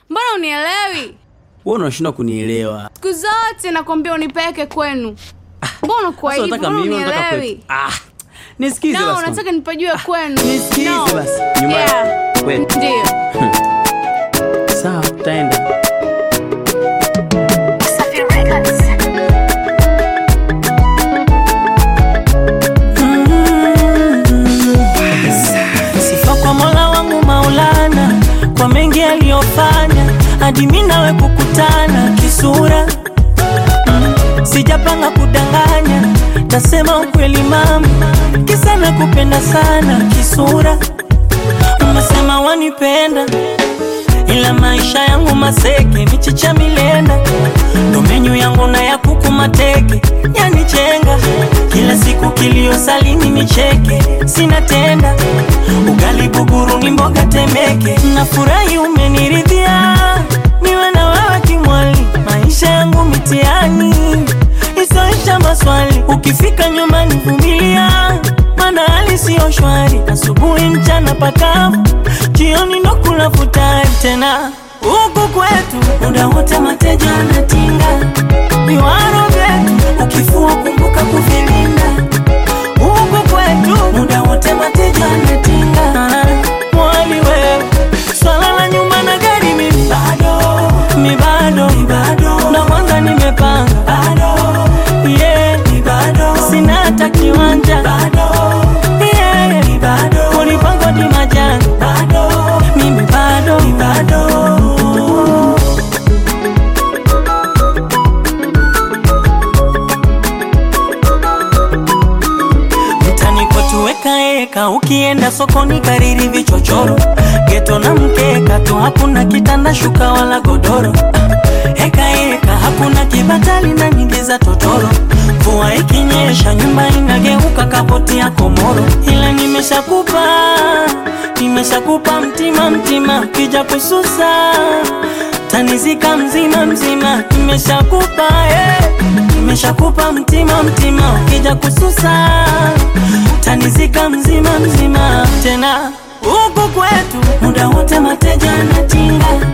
mbona unielewi? Wewe unashindwa kunielewa. Siku zote nakwambia unipeleke kwenu. Mbona kwa Sasa hivyo? unataka Mbona mimi unataka kwetu. unielewi? Ah. Nisikize No, basi. unataka nipajue kwenu. Nisikize No. basi. Nyumbani. Yeah. Kwetu. Ndio. Sawa, tutaenda. Sifa kwa Mola wangu Maulana kwa mengi aliyofanya hadi mimi nawe kukutana kisura. Mm, Sijapanga kudanganya, tasema ukweli mama, kisa nakupenda sana kisura. Umesema wanipenda ila maisha yangu maseke, michicha milenda, ndo menyu yangu na ya kuku mateke, yanichenga kila siku, kilio salini nicheke, sina tenda ugali buguru ni mboga temeke, nafurahi umeniridhia, niwe na wewe kimwali, maisha yangu mitiani isoisha maswali, ukifika nyumbani vumilia, mana hali siyo shwari, asubuhi mchana pakavu, jioni ndo kula futari tena huku kwetu muda wote mateja anatinga viwaro vyetu, ukifua kumbuka kuvilinda huku kwetu muda wote mateja anatinga mwali wewe swala la nyumba na gari mimi bado mi bado mi bado na kwanza nimepanga bado yeah mi bado sina hata kiwanja bado yeah mi bado kulipangwa ni majani bado mimi bado mi bado mtani kwetu weka eka, ukienda sokoni kariri vichochoro, geto na mkeka tu, hakuna kitanda shuka wala godoro. Eka eka, hakuna kibatali na nyingi za totoro. Mvua ikinyesha nyumba inageuka kapoti ya komoro, ila nimeshakupa nimeshakupa mtima mtima, kija kususa tanizika mzima mzima, nimeshakupa eh. Nimeshakupa mtima mtima, ukija kususa tanizika mzima mzima. Tena huku kwetu muda wote mateja anatinga